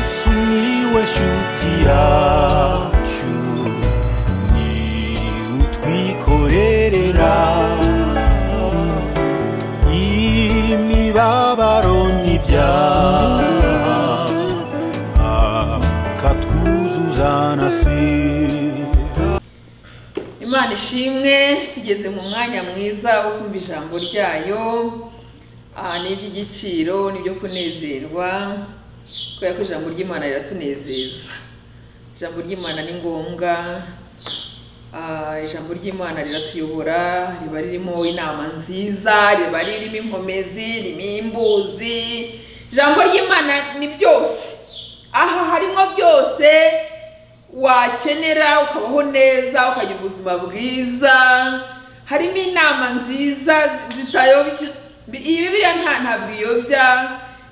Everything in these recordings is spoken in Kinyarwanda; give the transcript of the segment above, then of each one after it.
sumiłeś utiaciu ni utwikorerera imibabaro n'ibyaha akatwuzuza na sida imana ishimwe tugeze mu mwanya mwiza wo kumva ijambo ryayo aha ni iby'igiciro ni ibyo kunezerwa kubera ko ijambo ry'imana riratunezeza ijambo ry'imana ni ngombwa Ah, ijambo ry'imana riratuyobora riba ririmo inama nziza riba ririmo inkomezi ririmo imbuzi ijambo ry'imana ni byose aha harimo byose wakenera ukabaho neza ukagira ubuzima bwiza harimo inama nziza zitayobya iyi bibiliya nta ntabwo iyobya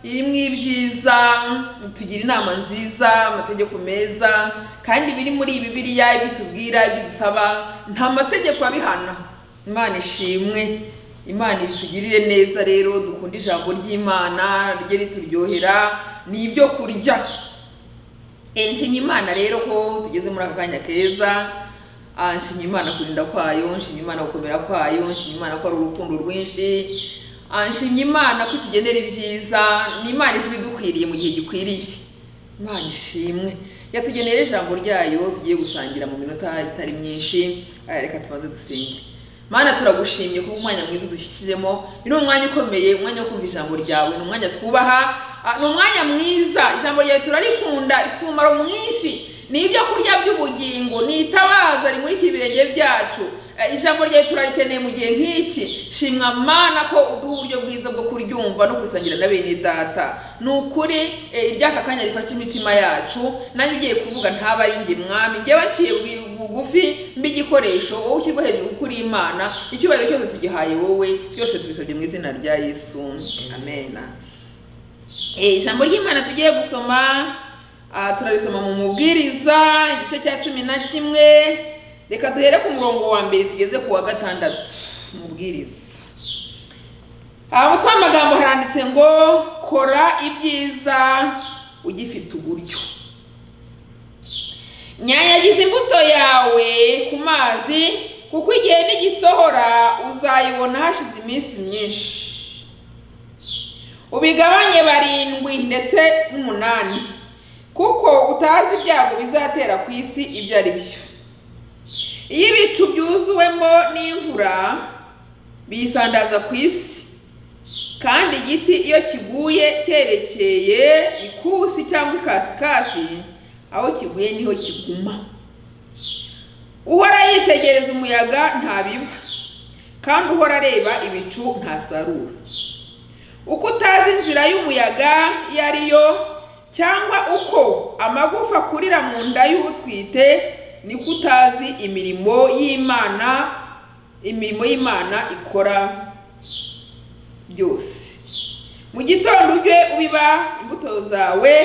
irimo ibyiza tugira inama nziza amategeko meza kandi biri muri iyi bibiliya ibitubwira ibidusaba nta mategeko abihana imana ishimwe imana itugirire neza rero dukunda ijambo ry'imana rye rituryohera ni ibyo kurya Eh, nshimye imana rero ko tugeze muri aka kanya keza Ah, nshimye imana kurinda kwayo nshimye imana gukomera kwayo nshimye imana ko ari urukundo rwinshi Ah, nshimye imana ko itugenera ibyiza ni imana izi ibidukwiriye mu gihe gikwiriye imana ishimwe yatugenera ijambo ryayo tugiye gusangira mu minota itari myinshi Ah, reka tubanze dusenge mana turagushimye kuba umwanya mwiza udushyikiremo ni umwanya ukomeye umwanya wo kumva ijambo ryawe ni umwanya twubaha Ah, ni umwanya mwiza ijambo ryawe turarikunda rifite umumaro mwinshi ni ibyo kurya by'ubugingo ni itabaza rimurikira ibirenge byacu Eh, ijambo ryawe turarikeneye mu gihe nk'iki shimwa mana ko uduha uburyo bwiza bwo kuryumva no kurisangira na bene data ni ukuri eh, iry'aka kanya rifashe imitima yacu nanjye ugiye kuvuga ntaba ari njye mwami njyewe aciye bwi- bugufi mbe igikoresho wowe ushyirwa hejuru kuko uri imana icyubahiro cyose tugihaye wowe byose tubisabye mu izina rya yesu amen Eh, ijambo ry'imana tugiye gusoma ah, turarisoma mu mubwiriza igice cya cumi na kimwe reka duhere ku murongo wa mbere tugeze ku wa gatandatu mubwiriza aha mutwe w'amagambo haranditse ngo kora ibyiza ugifite uburyo nyanyagiza imbuto yawe ku mazi kuko igihe nigisohora uzayibona hashize iminsi myinshi ubigabanye barindwi ndetse n'umunani kuko utazi ibyago bizatera ku isi ibyo ari byo iyo ibicu byuzuwemo n'imvura bisandaza ku isi kandi igiti iyo kiguye cyerekeye ikusi cyangwa ikasikasi aho kiguye niho kiguma uhora yitegereza umuyaga ntabiba kandi uhora areba ibicu ntasarura uko utazi inzira y'umuyaga iyo ari yo cyangwa uko amagufa akurira mu nda y'utwite niko utazi imirimo y'imana imirimo y'imana ikora byose mu gitondo ujye ubiba imbuto zawe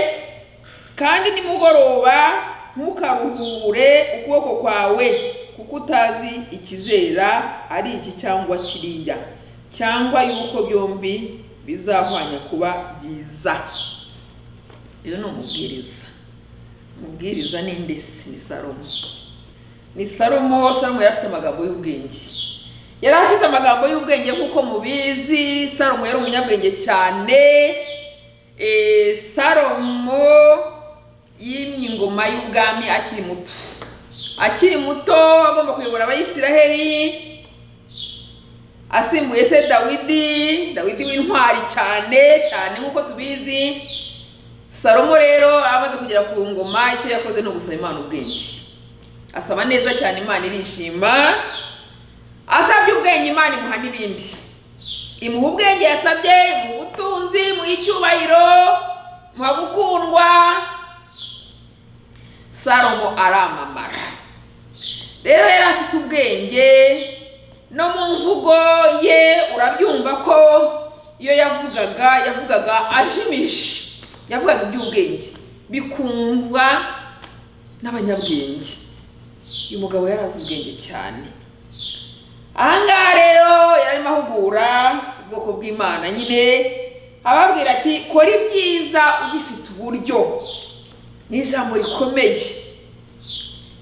kandi nimugoroba ntukaruhure ukuboko kwawe kuko utazi ikizera ari iki cyangwa kiriya cyangwa yuko byombi bizahwanya kuba byiza uyu ni umubwiriza umubwiriza ni ndesi ni salomo ni salomo salomo yari afite amagambo y'ubwenge yari afite amagambo y'ubwenge nk'uko mubizi salomo yari umunyabwenge cyane Eh, salomo yimye ingoma y'ubwami akiri muto akiri muto agomba kuyobora abayisiraheli asimbuye se dawidi dawidi w'intwari cyane cyane nk'uko tubizi salomo rero amaze kugera ku ngoma icyo yakoze ni ugusaba imana ubwenge asaba neza cyane imana irishima asabye ubwenge imana imuha n'ibindi imuha ubwenge yasabye imuha ubutunzi imuha icyubahiro imuha gukundwa salomo aramamara rero yari afite ubwenge no mu mvugo ye urabyumva ko iyo yavugaga yavugaga ajimije yavugaga iby'ubwenge bikumvwa n'abanyabwenge uyu mugabo yari azi ubwenge cyane aha ngaha rero yarimo ahugura ubwoko bw'imana nyine ababwira ati kora ibyiza ugifite uburyo ni ijambo rikomeye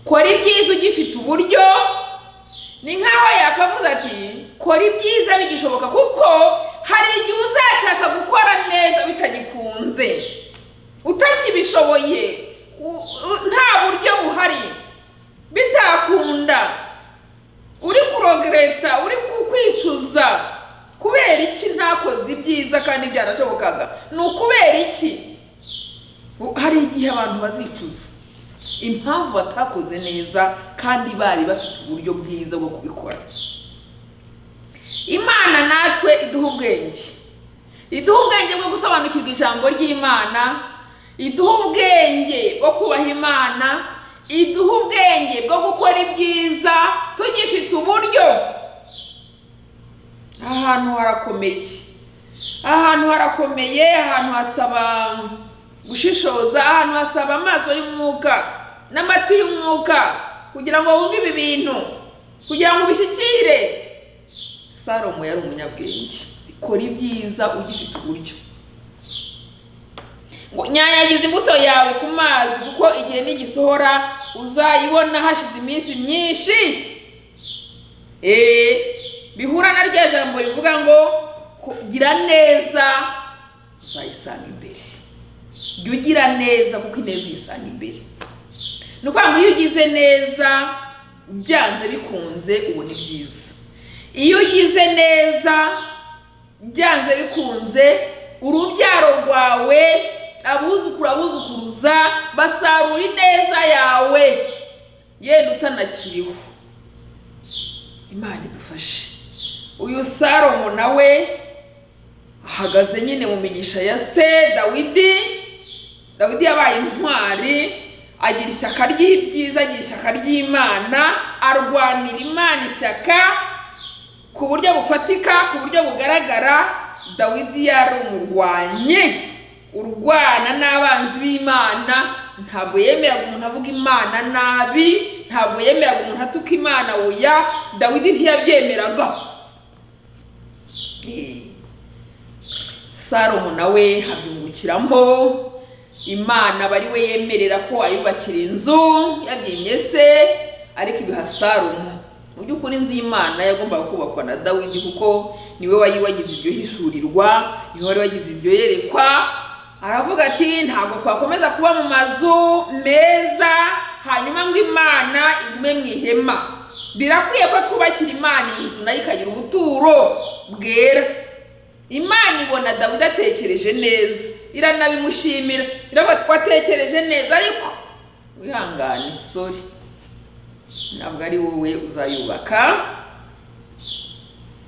kora ibyiza ugifite uburyo ni nk'aho yakavuze ati kora ibyiza bigishoboka kuko hari igihe uzashaka gukora neza bitagikunze utakibishoboye u- u- nta buryo buhari bitakunda uri kurogereta uri ku- kwicuza kubera iki ntakoze ibyiza kandi byaranashobokaga ni ukubera iki U- hari igihe abantu bazicuza impamvu batakoze neza kandi bari bafite uburyo bwiza bwo kubikora imana natwe iduha ubwenge iduha ubwenge bwo gusobanukirwa ijambo ry'imana iduha ubwenge bwo kubaha imana iduha ubwenge bwo gukora ibyiza tugifite uburyo aha hantu harakomeye aha hantu harakomeye ahantu hasaba gushishoza ahantu hasaba amaso y'umwuka n'amatwi y'umwuka kugira ngo wumve ibi bintu kugira ngo ubishyikire salomo yari umunyabwenge kora ibyiza ugifite uburyo ngo nyanyagiza imbuto yawe ku mazi kuko igihe nigisohora uzayibona hashize iminsi myinshi Eh, bihura na rya jambo rivuga ngo ko- gira neza uzayisanga imbere jya ugira neza kuko ineza uyisanga imbere ni ukuvuga ngo iyo ugize neza byanze bikunze ubona ibyiza iyo ugize neza byanze bikunze urubyaro rwawe abuzukuru abuzukuruza basarura ineza yawe yenda utanakiriho imana idufashe uyu salomo nawe ahagaze nyine mu migisha ya se dawidi dawidi yabaye intwari agira ishyaka ry'ibyiza agira ishyaka ry'imana arwanira imana ishyaka ku buryo bufatika ku buryo bugaragara dawidi yari umurwanyi urwana n'abanzi b'imana ntabwo yemeraga umuntu avuga imana nabi ntabwo yemeraga umuntu atuka imana oya dawidi ntiyabyemeraga Eh, salomo nawe habyungukiramo imana aba ari we yemerera ko ayubakira inzu yabyimye se ariko ibiha salomo mu by'ukuri inzu y'imana yagombaga kubakwa na dawidi kuko niwe wari wagize ibyo hishurirwa niwe wari wagize ibyo yerekwa aravuga ati ntabwo twakomeza kuba mu mazu meza hanyuma ngo imana igume mu ihema birakwiye ko twubakira imana inzu nayo ikagira ubuturo bwera imana ibona dawidi atekereje neza iranabimushimira iravuga ati watekereje neza ariko wihangane sori ntabwo ari wowe uzayubaka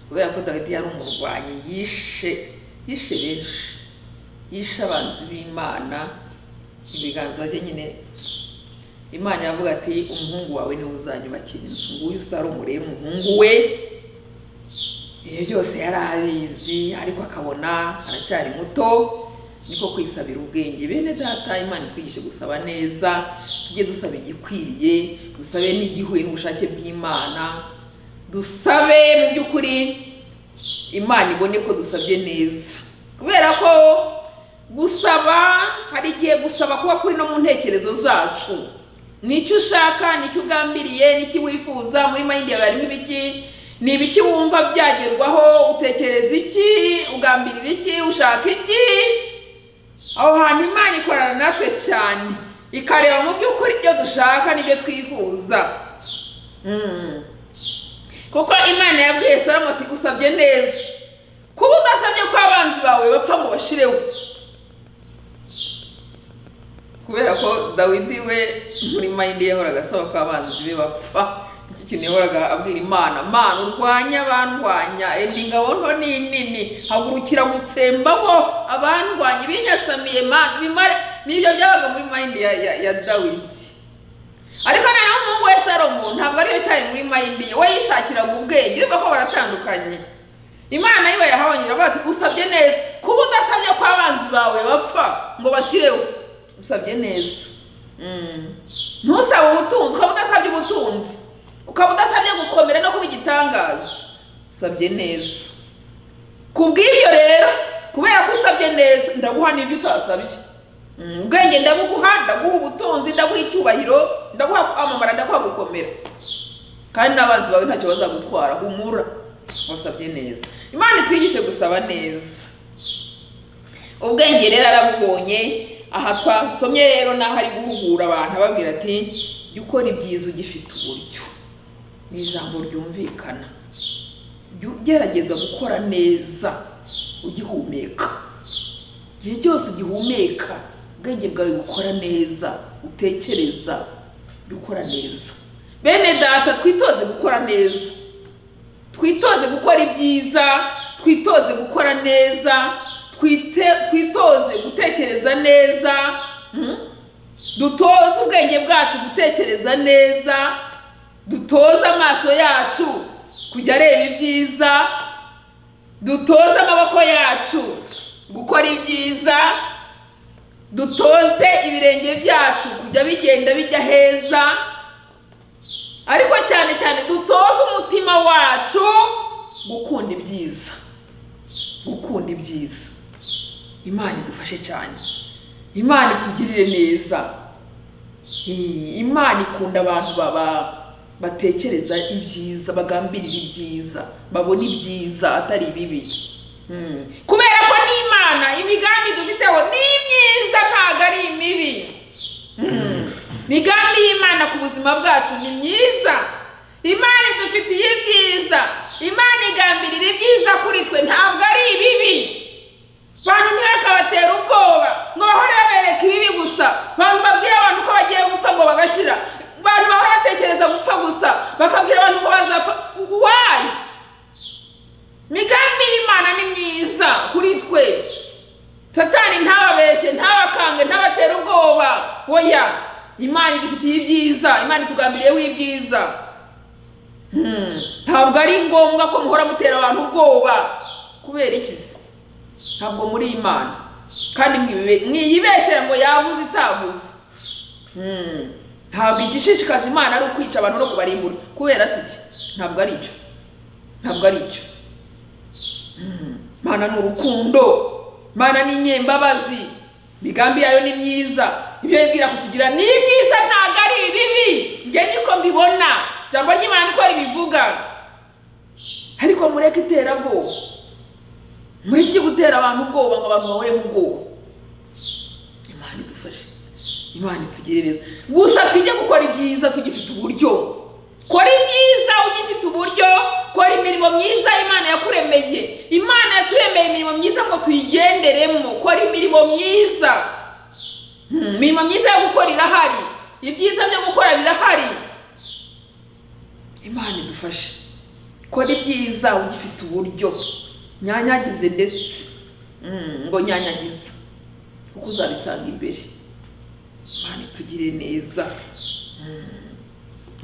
kubera ko dawidi yari umurwanyi yishe yishe benshi yishe abanzi b'imana ibiganza bye nyine imana iravuga ati umuhungu wawe niwe uzanyubakira inzu nguyu salomo rero umuhungu we ibyo byose yari abizi ariko akabona aracyari muto niko kwisabira ubwenge bene data imana itwigishe gusaba neza tujye dusaba igikwiriye dusabe n'igihuye n'ubushake bw'imana dusabe mu by'ukuri imana ibone ko dusabye neza kubera ko gusaba hari igihe gusaba kuba kuri no mu ntekerezo zacu nicyo ushaka nicyo ugambiriye nicyo wifuza muri mayindi yawe harimo ibiki ni ibiki wumva byagerwaho utekereza iki ugambirira iki ushaka iki aho hantu imana ikorana natwe cyane ikareba mu by'ukuri ibyo dushaka n'ibyo twifuza Mm. kuko imana yabwiye salomo ati usabye neza kuba udasabye ko abanzi bawe bapfa ngo bashireho kubera ko dawidi we muri mayindi yahoraga asaba ko abanzi be bapfa iki kintu yahoraga abwira imana mana urwanya abandwanya enda ingabo nto ni nini hagurukira gutsembaho abandwanya ibinyasamiye mana bimare nibyo byabaga muri mayindi ya, ya, ya dawidi ariko noneho umuhungu we salomo ntabwo ariyo cyari muri mayindi ye we yishakiraga ubwenge urumva ko baratandukanye imana yiba yahabonye iravuga ati usabye neza kuba udasabye ko abanzi bawe bapfa ngo bashyireho usabye neza Mm. ntusaba ubutunzi ukaba udasabye ubutunzi ukaba udasabye gukomera no kuba igitangaza usabye neza ku bw'ibyo rero kubera ko usabye neza ndaguha n'ibyo utasabye Mm, ubwenge ndabuguha ndaguha ubutunzi ndaguha icyubahiro ndaguha kwamamara ndaguha gukomera kandi n'abanzi bawe ntacyo bazagutwara humura wasabye neza imana itwigishe gusaba neza ubwenge rero arabubonye aha twasomye rero naho ari guhugura abantu ababwira ati jya ukora ibyiza ugifite uburyo ni ijambo ryumvikana jya ugerageza gukora neza ugihumeka igihe cyose ugihumeka ubwenge bwawe bukora neza utekereza jya ukora neza bene data twitoze gukora neza twitoze gukora ibyiza twitoze gukora neza twite- twitoze gutekereza neza mm? dutoze ubwenge bwacu gutekereza neza dutoze amaso yacu kujya areba ibyiza dutoze amaboko yacu gukora ibyiza dutoze ibirenge byacu kujya bigenda bijya heza ariko cyane cyane dutoze umutima wacu gukunda ibyiza gukunda ibyiza imana idufashe cyane imana itugirire neza Eh, imana ikunda abantu baba batekereza ibyiza bagambirira ibyiza babona ibyiza atari ibibi Mm. kubera ko n'imana imigambi dufiteho ni myiza ntabwo ari imibi Mm. imigambi y'imana ku buzima bwacu ni myiza imana idufitiye ibyiza imana igambirira ibyiza kuri twe ntabwo ari ibibi bantu ntibakabatera ubwoba ngo bahore babereka ibibi gusa bantu babwira abantu ko bagiye gupfa ngo bagashira bantu bahora batekereza gupfa gusa bakabwira abantu ko bazapfa wayi imigambi y'imana ni myiza kuri twe satani ntababeshye ntabakange ntabatere ubwoba oya imana idufitiye ibyiza imana itugambiriyeho ibyiza Hmm. ntabwo ari ngombwa ko muhora mutera abantu ubwoba kubera iki se ntabwo muri imana kandi mwibe- mwiyibeshyira ngo yavuze itavuze Hmm. ntabwo igishishikaje imana ari ukwica abantu no kubarimbura kubera si iki ntabwo ari icyo ntabwo ari icyo Hmm. mana ni urukundo mana ni inyembabazi imigambi yayo ni myiza ibyo yibwira kutugira ni ibyiza ntabwo ari ibibi njye niko mbibona ijambo ry'imana niko ribivuga ariko mureke iterabwoba mureke gutera abantu ubwoba ngo abantu bahore mu bwoba imana idufashe imana itugire neza gusa twige gukora ibyiza tugifite uburyo kora ibyiza ugifite uburyo kora imirimo myiza imana yakuremeye imana yaturemeye imirimo myiza ngo tuyigenderemo kora imirimo myiza Hmm, imirimo myiza yo gukora irahari ibyiza byo gukora birahari imana idufashe kora ibyiza ugifite uburyo nyanyagize ndetse Mm, ngo nyanyagize kuko uzabisanga imbere imana itugire neza Mm.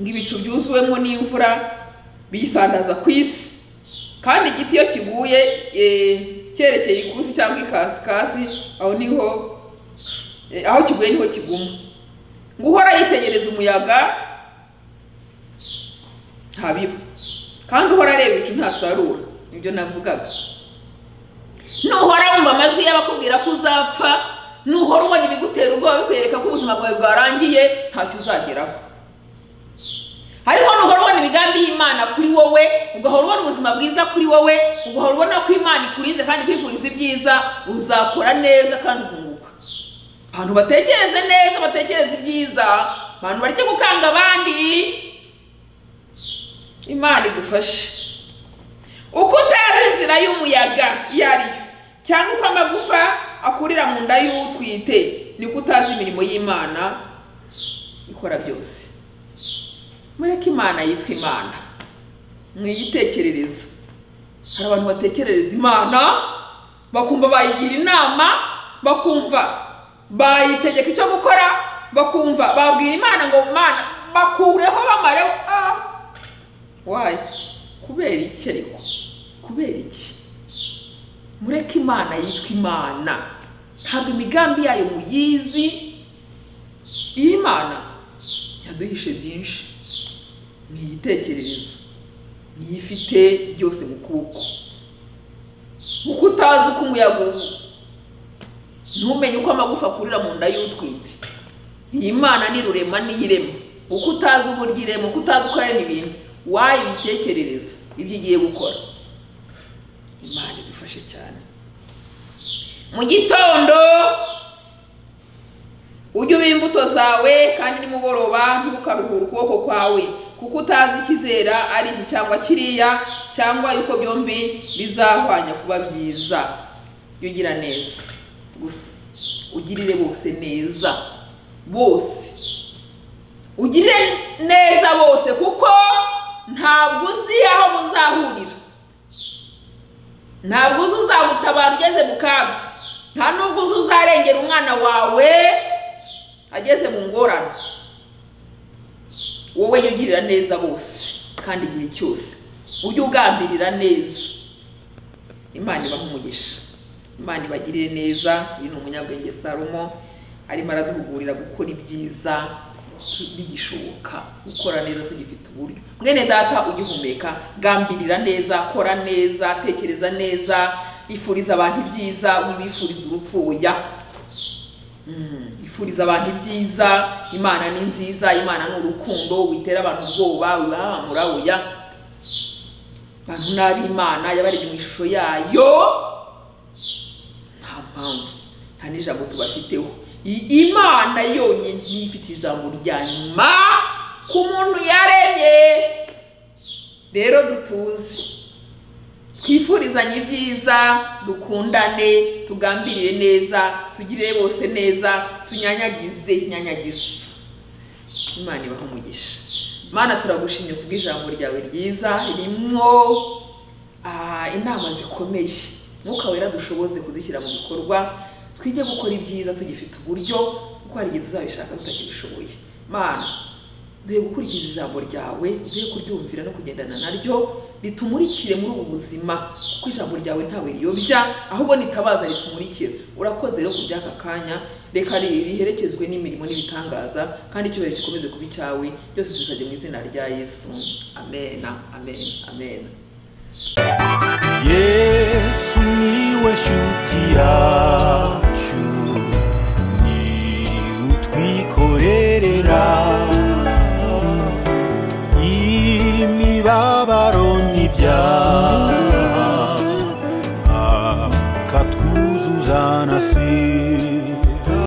ngo ibicu byuzuwemo n'imvura biyisandaza ku isi kandi igiti iyo kiguye eh, cyerekeye ikusi cyangwa ikasikasi aho niho eh, aho kiguye niho kiguma ngo uhora yitegereza umuyaga ntabiba kandi uhora areba ibicu ntasarura ibyo navugaga nuhora wumva amajwi y'abakubwira ko uzapfa nuhora ubona ibigutera ubwoba bikwereka ko ubuzima bwawe bwarangiye ntacyo uzageraho ariko nuhora ubona imigambi y'imana kuri wowe ugahora ubona ubuzima bwiza kuri wowe ugahora ubona ko imana ikurinze kandi ikwifuriza ibyiza uzakora neza kandi uzunguka abantu batekereze neza batekereze ibyiza abantu bareke gukanga abandi imana idufashe uko utazi inzira y'umuyaga iyo ari yo cyangwa uko amagufa akurira mu nda y'utwite niko utazi imirimo y'imana ikora byose mureke imana yitwa imana mwiyitekerereza hari abantu batekerereza imana bakumva bayigira inama bakumva bayitegeka icyo gukora bakumva babwira imana ngo mana bakureho bamareho ah wayi kubera iki ariko kubera iki mureke imana yitwa imana ntabwo imigambi yayo muyizi iyi mana yaduhishe byinshi niyitekerereza niyo ifite byose mu kuboko uko utazi uko umuyaga uba ntumenye uko amagufa akurira mu nda y'utwite iyi mana ni rurema n'iyirema uko utazi uburyo irema uko utazi uko arema ibintu wayibitekerereza ibyo igiye gukora imana idufashe cyane mu gitondo ujye uba imbuto zawe kandi nimugoroba ntukaruhure ukuboko kwawe kuko utazi ikizera ari iki cyangwa kiriya cyangwa yuko byombi bizahwanya kuba byiza jya ugira neza gusa ugirire bose neza bose ugirire neza bose kuko ntabwo uzi aho muzahurira ntabwo uzi uzagutabara ugeze mu kaga nta nubwo uzi uzarengera umwana wawe ageze mu ngorane wowe jya ugirira neza bose kandi igihe cyose ujye ugambirira neza imana ibaha umugisha imana ibagirire neza uyu ni umunyabwenge Salomo arimo araduhugurira gukora ibyiza bigishoboka gukora neza tugifite uburyo mwene data ugihumeka gambirira neza kora neza tekereza neza ifuriza abantu ibyiza wibifuriza urupfu ujya ifuriza abantu ibyiza imana ni nziza imana ni urukundo witera abantu ubwoba wibahamura uya abantu n'ab'imana yabarebye mu ishusho yayo nta mpamvu nta n'ijambo tubafiteho I- imana yonyine niyo ifite ijambo rya nyuma ku muntu yaremye rero dutuze twifurizanye ibyiza dukundane tugambirire neza tugirire bose neza tunyanyagize inyanyagiza imana ibaha umugisha mana turagushimye kubw'ijambo ryawe ryiza ririmo ah, inama zikomeye mwuka wera dushoboze kuzishyira mu bikorwa twige gukora ibyiza tugifite uburyo kuko hari igihe tuzabishaka tutakibishoboye mana duhe gukurikiza ijambo ryawe duhe kuryumvira no kugendana naryo ritumurikire muri ubu buzima kuko ijambo ryawe ntawe riyobya ahubwo nitabaza ritumurikira urakoze rero ku by'aka kanya reka ri- riherekezwe n'imirimo n'ibitangaza kandi icyubahiro gikomeze kuba icyawe byose tubisabye mu izina rya yesu amena amena amena yesu niwe shuti yacu ni utwikorerera imibabaro n'ibyaha akatwuzuza na si